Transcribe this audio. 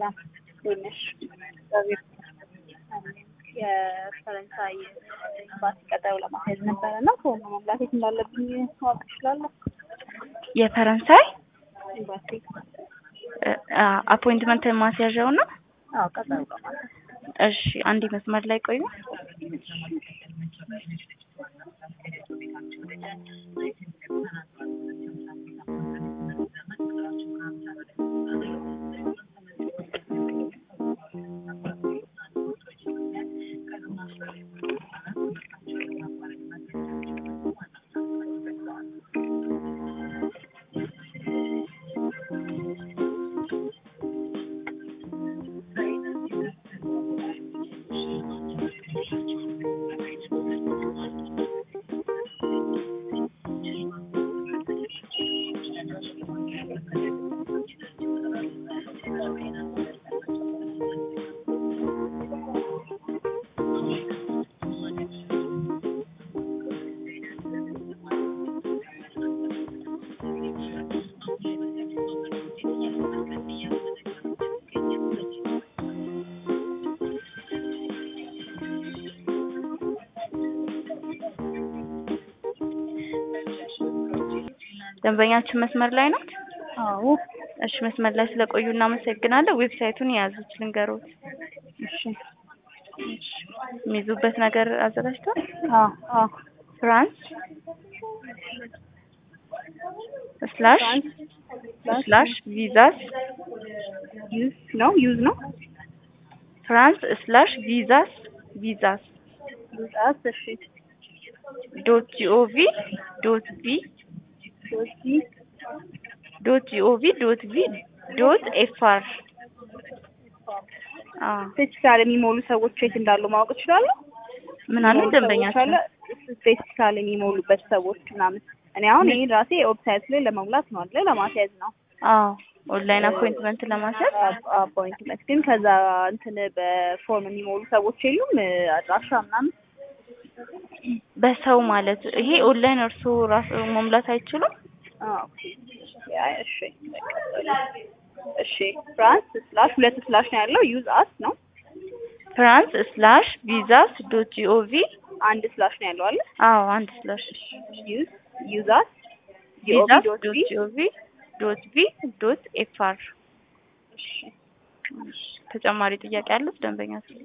ሰላም እንዴት ነሽ? እግዚአብሔር የፈረንሳይ ኤምባሲ ቀጠሮ ለማስያዝ ነበረ እና ፎርም መሙላት የት እንዳለብኝ ማወቅ እችላለሁ? የፈረንሳይ ኤምባሲ አፖይንትመንት ማስያዣው ነው። አዎ ቀጠሮ ለማስያዝ እሺ አንዴ መስመር ላይ ቆዩ። ደንበኛችን መስመር ላይ ናት። አዎ እሺ መስመር ላይ ስለቆዩ እናመሰግናለን። ዌብሳይቱን የያዙት ልንገሮት። እሺ የሚይዙበት ነገር አዘጋጅቷል። አዎ አዎ ፍራንስ ስላሽ ስላሽ ቪዛስ ዩዝ ነው ዩዝ ነው ፍራንስ ስላሽ ቪዛስ ቪዛስ ዩዛስ እሺ ዶት ጂኦቪ ዶት ቪ ዶቲ ዶት ጂኦቪ ዶት ቪ ዶት ኤፍአር ስፔሲፊካል የሚሞሉ ሰዎች የት እንዳሉ ማወቅ እችላለሁ? ምን አሉ ደንበኛችን? ስፔሲፊካል የሚሞሉበት ሰዎች ምናምን እኔ አሁን ይሄን ራሴ ዌብሳይት ላይ ለመሙላት ነው አይደል? ለማስያዝ ነው አዎ ኦንላይን አፖይንትመንት ለማስያዝ አፖይንትመንት ግን ከዛ እንትን በፎርም የሚሞሉ ሰዎች የሉም አድራሻ ምናምን በሰው ማለት ይሄ ኦንላይን እርስዎ ራሱ መሙላት አይችሉም? አዎ ያ እሺ እሺ ፍራንስ ስላሽ ሁለት ስላሽ ነው ያለው ዩዝ አስ ነው ፍራንስ ስላሽ ቪዛስ ዶት ጂኦቪ አንድ ስላሽ ነው ያለው አለ አዎ አንድ ስላሽ ዩዝ ዩዝ አስ ቪዛስ ዶት ጂኦቪ ዶት ቪ ዶት ኤፍአር ተጨማሪ ጥያቄ አሉት ደንበኛችን?